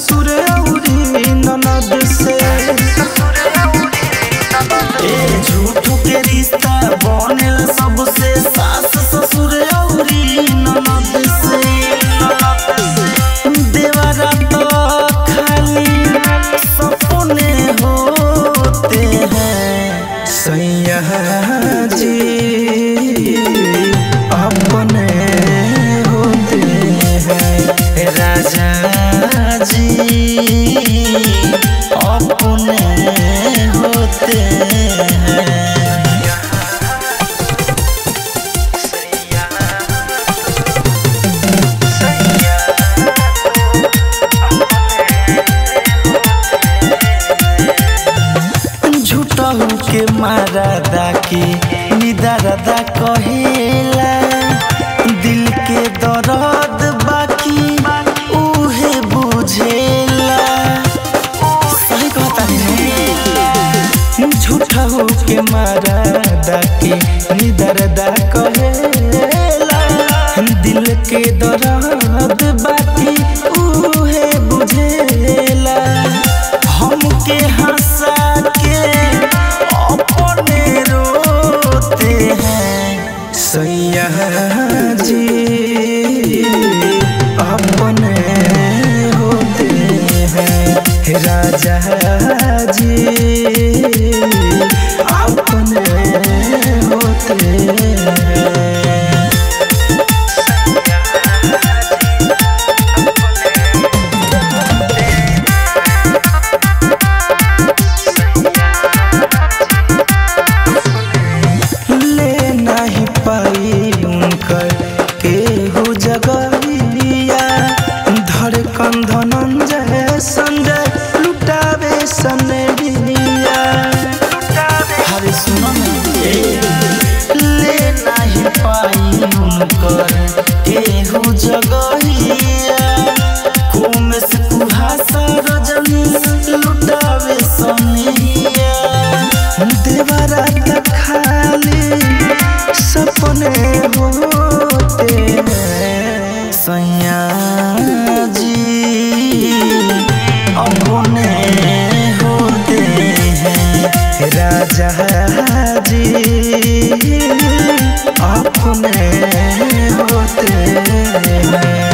ससुर औरी ननद से ए झूठो के रिश्ता बनेला सबसे सास ससुर औरी ननद से देवरा तो खाली सपने होते हैं सैया जी अपने होते हैं राजा जी अपने होते हैं झूठहू के मारा दाकी निदारदा कहेला दिल के दर्द बाकी उहे बुझेला सही कहता है झूठहू के मारा दाकी निदारदा कहेला दिल के दर्द बाकी उहे बुझेला हमके हंसा के अपने रोते हैं सैया जी अपने होते हैं राजा जी अपने होते हैं ले नहीं पाई उनकर केहू जगहिया धड़कन धनंजय संजय लुटावे सनरिया हरे सुनो ना ए, ले नहीं पाई उनकर केहू जगहिया कुम से कुहासा रजनी लुटावे सनरिया देवरा तक खाली सपने होते हैं सैया जी अपने होते हैं राजा जी अपने होते हैं